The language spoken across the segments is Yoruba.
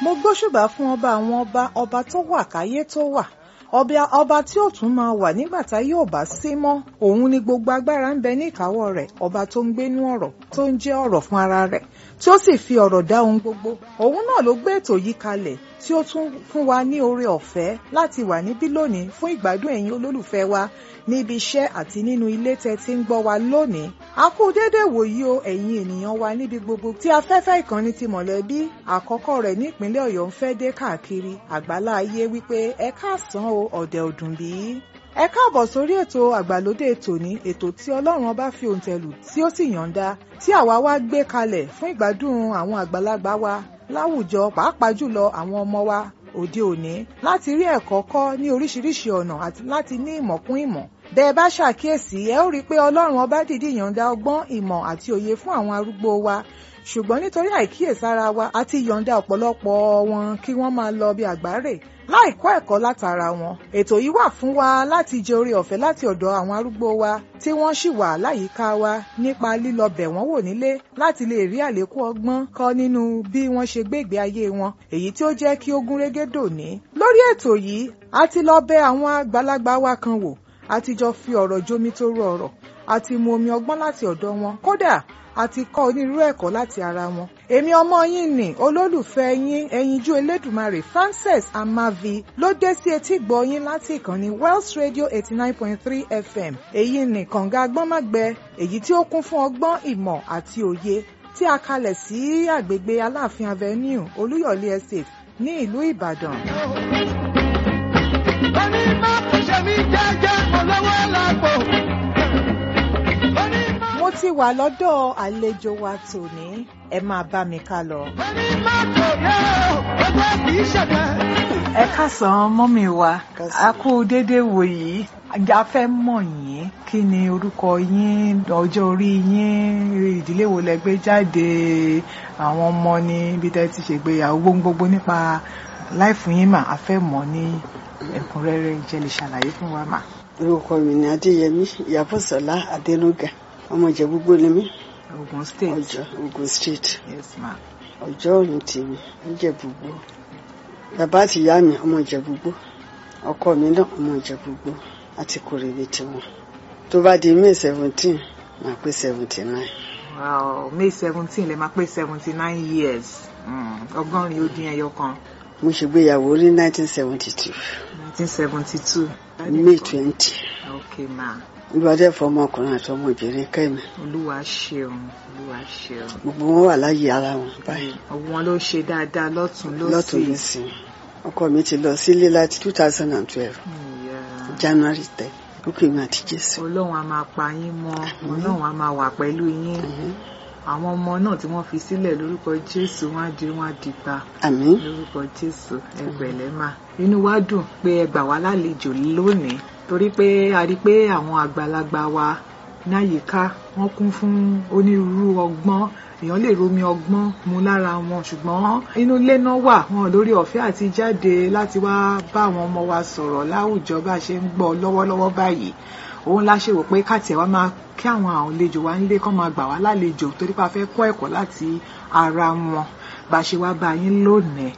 mo gbóṣùbà fún ọba àwọn ọba ọba tó wà káyé tó wà ọba ọba tí ó tún máa wà nígbà tá yóò bá sí mọ́ òun ni gbogbo agbára ń bẹ ní ìkáwọ́ rẹ̀ ọba tó ń gbénú ọ̀rọ̀ tó ń jẹ́ ọ̀rọ̀ fún ara rẹ̀ tí ó sì fi ọ̀rọ̀ dá ohun gbogbo òun náà ló gbé ètò yìí kalẹ̀ tí ó tún fún wa ní oore ọ̀fẹ́ láti wà níbí lónìí fún ìgbádùn ẹ̀yin olólùfẹ́ wa níbi iṣẹ́ àti nínú ilé tẹ́ ti ń gbọ́ wa lónìí a kú dédé wòyí o ẹ̀yin ènìyàn wa níbi gbogbo tí afẹ́fẹ́ ìkànnì ti mọ̀lẹ́bí àkọ́kọ́ rẹ̀ ní ìpínlẹ̀ ọ̀yọ́ ń fẹ́ dé káàkiri àgbálá ayé wípé ẹ káàsán o ọ̀dẹ̀ ọ̀dùn bí ẹ káàbọ̀ sórí ètò àgbàlódé tòní ètò tí ọlọ́run ọba fi òǹtẹ̀lù tí ó sì yọ̀ǹda tí àwa wá gbé kalẹ̀ fún ìgbádùn àwọn àgbàlagbà wa láwùjọ pàápàá jùlọ àwọn ọmọ wa òde òní láti rí ẹ̀kọ́ kọ́ ní oríṣiríṣi ọ̀nà àti láti ní ìmọ̀ kún ìmọ̀ bẹ́ ẹ bá ṣàkíyèsí ẹ ó rí i pé ọlọ́run ọba dìdí yọ̀ǹda ọgbọ́n ìmọ̀ àti òye fún àwọn arúgbó wa ṣùgbọ́n nítorí àìkíyèsára wa a ti yọ̀ǹda ọ̀pọ̀lọpọ̀ wọn kí wọ́n máa lọ bí àgbáre láì kọ́ ẹ̀kọ́ látara wọn. ètò yìí wà fún wa láti jẹ oore ọ̀fẹ́ láti ọ̀dọ̀ àwọn arúgbó wa tí wọ́n sì wà láyìíká wa nípa lílọ bẹ̀ wọ́n wò nílé láti lè rí àlékún ọgbọ́n kọ́ nínú bí wọ́n ṣe gbé ìgbé ayé wọn èyí tí ó jẹ́ kí ó gún régé dòní. lórí ètò yìí a ti lọ bẹ̀ àwọn àgbàlagbà wa kan wò a ti jọ fi ọ̀rọ̀ jómi tó rú ọ̀rọ̀ a ti mu omi ọgbọ́n láti ọ̀dọ̀ wọn kódà a ti kọ́ onírúurú ẹ̀kọ́ láti ara wọn. èmi ọmọ yín ni olólùfẹ́ yín ẹyinjú elédùmarè Frances Amavi ló dé sí etí gbọ́ yín láti ìkànnì Wells Radio eighty nine point three FM èyí ni kànga agbọ́nmágbẹ èyí tí ó kún fún ọgbọ́n ìmọ̀ àti òye tí a kalẹ̀ sí àgbègbè Aláàfin Avenue Olúyọ̀lé Estate ní ìlú Ìbàdàn. Ẹni máa kò ṣe mí jẹ́jẹ́ mo lọ́wọ́ lápò. mo ti wà lọ́dọ̀ àlejò wa tòní ẹ máa bá mi ká lọ. Ẹni máa kò yẹ o, ọgbẹ́ kì í ṣẹ̀fẹ̀. ẹ káàsán mọ́mì wa a kú déédéé wò yìí a fẹ́ mọ̀ yín kí ni orúkọ yín ọjọ́ orí yín ìdílé wo lẹ gbé jáde àwọn ọmọ ní ibi tẹ́ ti ṣègbéyàwó gbogbo gbogbo nípa láìfún yín mà a fẹ́ mọ̀ ní ẹ̀kúnrẹ́rẹ́ ìjẹ́ lè ṣàlàyé fún wa mà. orúkọ mi ni adéyẹmí ìyàbọ̀sọ̀lá adẹnuga ọmọ ìjẹ̀búgbó ni mí Ogun State ọjọ́ ogun state yes ma ọjọ́ òní tèmi ìjẹ̀búgbó bàbá àti ìyá mi ọmọ ìjẹ̀búgbó ọkọ mi náà ọmọ ìjẹ̀búgbó àti kòrèlè tiwọn tó bá di may seventeen máa pé seventy nine wow May seventeen lè máa pé seventy nine years Mm, ọgọ́rin ó dín ẹyọ kan mo ṣègbéyàwó ní nineteen seventy two nineteen seventy two may twenty okay ma olùwádẹ́ fọmọkùnrin àti ọmọbìnrin kẹ́mi olúwa ṣeun olúwa ṣeun gbogbo wọn wà láyé ara wọn báyìí ọwọ́ wọn ló ṣe dáadáa lọ́tún lọ́tún lọ́sì lọ́sìn ọkọ mi ti lọ sílé láti two thousand and twelve Yeah. january ten ó pè mí àti jésù. ọlọ́run a máa pa yín mọ́ ọlọ́run a máa wà pẹ̀lú yín àwọn ọmọ náà tí wọ́n fi sílẹ̀ lórúkọ jésù wọ́n á di wọ́n á di pa àmín lórúkọ jésù ẹgbẹ̀lẹ́ mà inú wa dùn pé ẹ gbà wá lálejò lónìí torí pé a rí i pé àwọn àgbàlagbà wa náyìíká wọ́n kún fún onírúurú ọgbọ́n èèyàn lè romi ọgbọ́n mu lára wọn ṣùgbọ́n inú ilé náà wà wọn lórí ọ̀fẹ́ àti jáde láti wá bá àwọn ọmọ wa sọ̀rọ̀ láwùjọ bá a ṣe ń gbọ́ lọ́wọ́lọ́wọ́ báyìí òun la ṣe wò pé káàtì ẹ̀ wá máa kí àwọn àlejò wa nílé kán máa gbà wá lálejò torí pé a fẹ́ kọ́ ẹ̀kọ́ láti ara wọn bá a ṣe wá bá yín lónìí.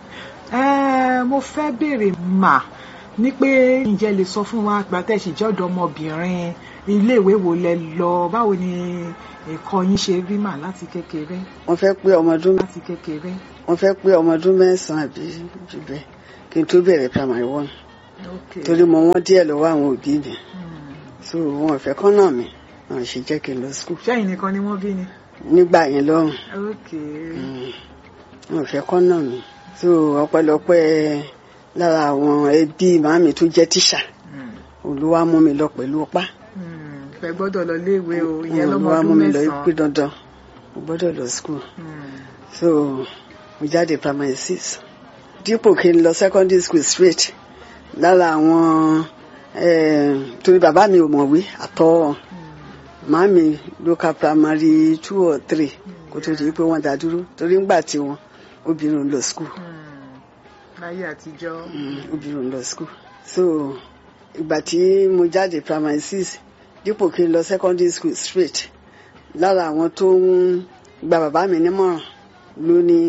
ẹ mo fẹ́ béèrè mà ní pé ǹjẹ́ lè sọ fún wa gbàtẹ́sì jẹ́ ọ̀dọ́mọbìnrin iléèwé wo lẹ lọ báwo ni ẹ̀kọ́ yín ṣe rí mà láti kékeré wọ́n fẹ́ pé ọmọ ọdún láti kékeré. wọ́n fẹ́ pé ọmọ ọdún mẹ́sàn-án àbí jù bẹ́ẹ̀ kí n tó bẹ̀rẹ̀ primary one Okay. torí mo wọ́n díẹ̀ lọ́wọ́ àwọn òbí mi Hmm. so wọn ò fẹ́ kọ́ náà mi wọn ò ṣe jẹ́ kí n lọ school ṣẹ́yìn nìkan ni wọ́n bí ni. nígbà yẹn lọ́rùn Okay. Mm. wọn ò fẹ́ kọ́ náà mi so ọpẹ́lọpẹ́ lára àwọn ẹbí màmí tó jẹ́ tíṣà Hmm. olúwa mú mi lọ pẹ̀lú ọpá Hmm. fẹ́ gbọ́dọ̀ lọ léèwé o ìyẹn lọ́mọ olúwa mú ọdún mi lọ pé mẹ́sàn-án. dandan mo gbọ́dọ̀ lọ school Hmm. so mo jáde primary six dípò kí n lọ secondary school straight lára àwọn eh, torí bàbá mi ò mọ̀wé àtọ́ màmí local primary two or three kó tó di pé wọ́n dá dúró torí ńgbà tí wọn obìnrin ò lọ school Hmm. láyé àtijọ́. Mm, obìnrin ò lọ school so ìgbà tí mo jáde primary six dípò kí n lọ secondary school straight lára àwọn tó ń gba bàbá mi nímọ̀ràn ló ní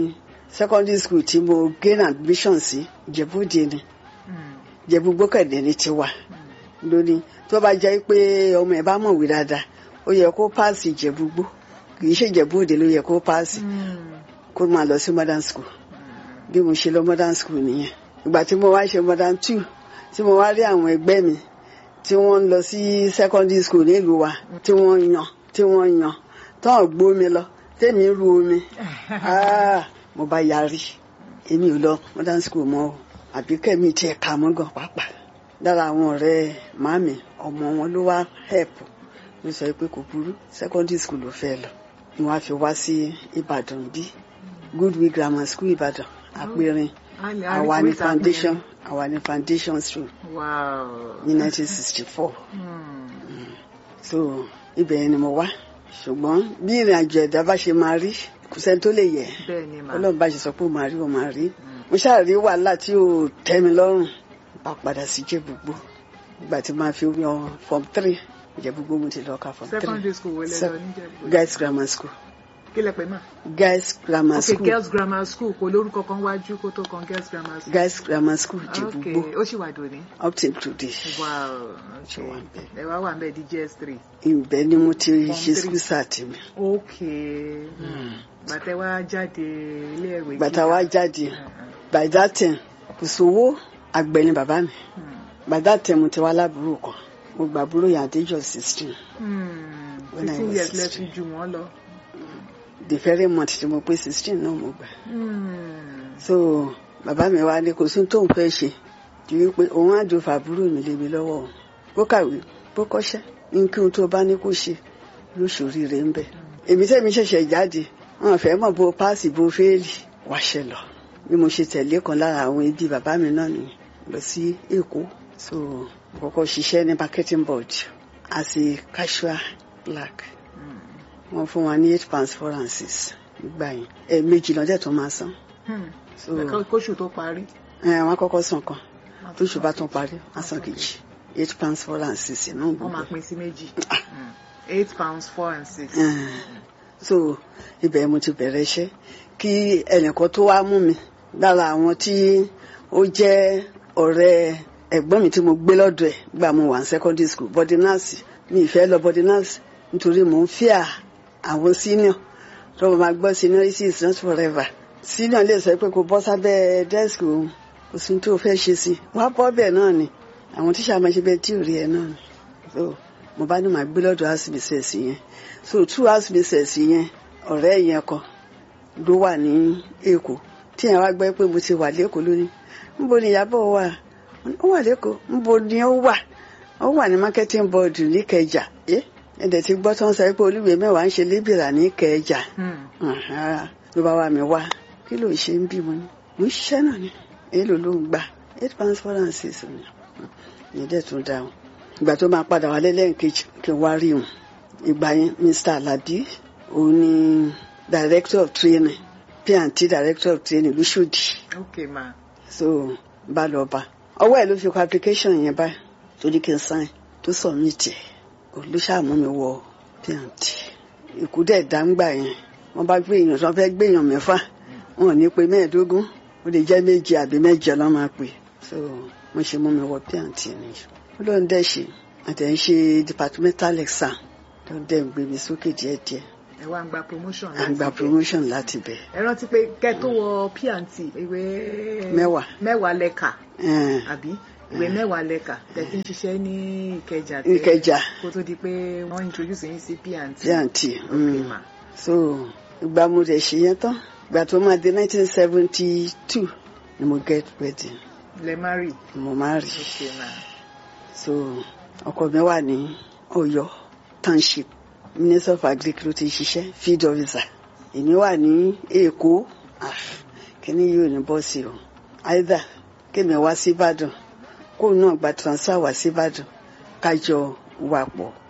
secondary school tí mo gain admission sí Ìjẹ̀bú-Òde ni Mm. Ìjẹ̀bú Gbókàndé ni tiwa lónìí tó bá jẹ́ pé ọmọ ẹ̀ bá mọ̀wé dáadáa ó yẹ kó páàsì Ìjẹ̀bú-Gbó kì í ṣe Ìjẹ̀bú-Òde ló yẹ kó páàsì Mm. kó máa lọ sí modern school bí mo ṣe lọ modern school nìyẹn ìgbà tí mo wá ṣe modern two tí mo wá rí àwọn ẹgbẹ́ mi tí wọ́n ń lọ sí secondary school nílùú wa tí wọ́n yan tí wọ́n yan tán gbó mi lọ tèmi ń ru omi Ah, mo bá yarí èmi ò lọ modern school mọ́ o àbí kẹ́mi tiẹ̀ kà mọ́ gan pàápàá lára àwọn ọ̀rẹ́ màmí ọmọ wọn ló wá help ló sọ pé kò burú secondary school ló fẹ́ lọ ni wọ́n á fi wá sí Ìbàdàn bí Goodwill Grammar School Ìbàdàn àpẹẹrẹ A lè- a rí àwa ní choice foundation àpẹẹrẹ. àwa ní foundation school Wow. ní 1964 Mm. so ibẹ̀ yẹn ni mo wá ṣùgbọ́n bí ìrìn àjò ẹ̀dá bá ṣe máa rí kò sẹ́ni tó lè yẹ bẹ́ẹ̀ ni mà. ọlọ́run bá ṣe sọ pé ó máa rí ó máa rí mo ṣáà rí wàhálà tí ò tẹ́ mi lọ́rùn bá padà sí Ìjẹ̀bú-Igbó ìgbà tí máa fi yan form three Ìjẹ̀bú-Igbó mo ti lọ ka form three secondary school wo lẹ Sec- lọ níjẹ̀bú. guys grammar school kí lẹ pè mà. guys grammar ok school girls grammar school kò lórúkọ kan wájú kó tó kan girls grammar school. guys grammar school ok Ìjẹ̀bú-Igbó ó sì wà dòní. up till today wow Ṣé wà ń bẹ̀? ẹ wá wà ń bẹ̀ di gs three. ibẹ̀ ni mo ti Form ṣe three. school start mi ok gbàtẹ́ wá jáde ilé ìwé gbàtà wá jáde Mm, by that time kò sówó àgbẹ̀ ni bàbá mi mm, by that time mo ti wá lábúrò kan mo gbà àbúrò yẹn at the age of sixteen mm. When I fifteen was years lẹ fi 16. jù wọ́n lọ. the very month tí mo pé sixteen náà mo gbà Mm. so bàbá mi wá ní kò sí tóun fẹ́ ṣe ju wípé òun á jò fàbúrò mi lé mi lọ́wọ́ òun bó kàwé bó kọ́ṣẹ́ ní kí ohun tó bá ní kó ṣe ló ṣoríire ń bẹ̀ èmi tẹ́mi ṣẹ̀ṣẹ̀ jáde wọn fẹ́ mọ̀ bó páàsì bó fẹ́ẹ̀lì wáṣẹ lọ bí mo ṣe tẹ̀lé kan lára àwọn ẹbí bàbá mi náà nìyẹn lọ sí Èkó so mo kọ́kọ́ ṣiṣẹ́ ní marketing board as a casual clerk wọ́n fún wa ní eight pounds four and six nígbà yẹn ẹ̀ẹ̀mejì lọ́dẹ̀ tó máa san Hmm. so Kó- kóṣù tó parí. ẹ wọn kọ́kọ́ san kan tóṣù bá tún parí wọn san kejì eight pounds four and six náà wọ́n gbogbo máa pín sí méjì. Mm. eight pounds four and six. ẹ so ibẹ̀ mo ti bẹ̀rẹ̀ iṣẹ́ kí ẹnìkan tó wá mú mi lára àwọn tí ó jẹ́ ọ̀rẹ́ ẹ̀gbọ́n mi tí mo gbé lọ́dọ̀ ẹ̀ gbà mo wà ní secondary school body nurse mi ìfẹ́ lọ body nurse nítorí mò ń fíà àwọn senior tó mo máa gbọ́ seniority is not forever senior lè sọ pé kò bọ́ sábẹ́ desk òun kò sí ní tó fẹ́ ṣe sí wá bọ́ bẹ́ẹ̀ náà ni àwọn tíṣà máa ṣe bẹ́ẹ̀ tí ò rí ẹ náà ni so mo bá ní màá gbé lọ́dọ̀ house business yẹn so two house business yẹn ọ̀rẹ́ yẹn kan ló wà ní èkó tí yẹn wá gbọ́ pé mo ti wà lẹ́kọ̀ọ́ lónìí níbo ni ìyàbọ̀ wà ó wà lẹ́kọ̀ọ́ níbo ni ó wà ó wà ní marketing board ní Ìkẹjà ẹ ẹ̀dẹ̀ ti gbọ́ tó ń sọ pé olúwe mẹ́wàá ń ṣe lébìrà ní Ìkẹjà Hmm. Àhá, ló bá wá mi wá kí ló ń ṣe ń bímọ ni mo ń ṣiṣẹ́ náà ni èèlò ló ń gbà eight pounds four and six ni ìyẹn dẹ̀ tún dáhùn ìgbà tó máa padà wálé lẹ́ẹ̀kejì kí n wá rí òun ìgbà yẹn Mr. Alabi òun ni director of training P&T director of training lóṣòdì ok ma. so bá lọ bá ọwọ́ ẹ̀ ló fi kọ application yẹn báyìí tó ní kí n sign tó submit ẹ̀ olùṣàmú mi wọ P&T ìkú dẹ̀ dáńgbà yẹn wọ́n bá gbé èèyàn tó fẹ́ gbé èèyàn mẹ́fà wọn ò ní pe mẹ́ẹ̀ẹ́dógún ó lè jẹ́ méje àbí mẹ́jọ lọ́ máa pè so mo ṣe mú mi wọ P&T nìyí ó lóun dẹ̀ ṣe àtẹ̀ ń ṣe departmental exam tó dẹ̀ ń gbé mi sókè díẹ̀díẹ̀ ẹ wá ń gba promotion à ń gba láti bẹ̀. promotion láti bẹ̀ ẹ rántí pé kẹ́ tó wọ P&T ìwé Mẹ́wàá. mẹ́wàá lẹ́ka ẹ̀ àbí ìwé mẹ́wàá lẹ́ka tẹ̀sí ń ṣiṣẹ́ ní Ìkẹjà tẹ́- Ìkẹjà kó tó di pé wọ́n introduce yín sí P&T. P&T ok mm. ma. so ìgbà mo dẹ̀ ṣe yẹn tán ìgbà tó máa di nineteen seventy two ni mo get wedding lẹ marry. mo máa rí ok ma. so ọkọ mi wà ní Ọ̀yọ́ township minister of agric ló ti ṣiṣẹ́ field officer èmi wà ní Èkó Ah, kíní yóò ní bọ́ọ̀sì o either kémi wá sí Ìbàdàn kóun náà gba transfer wá sí Ìbàdàn kájọ wà pọ̀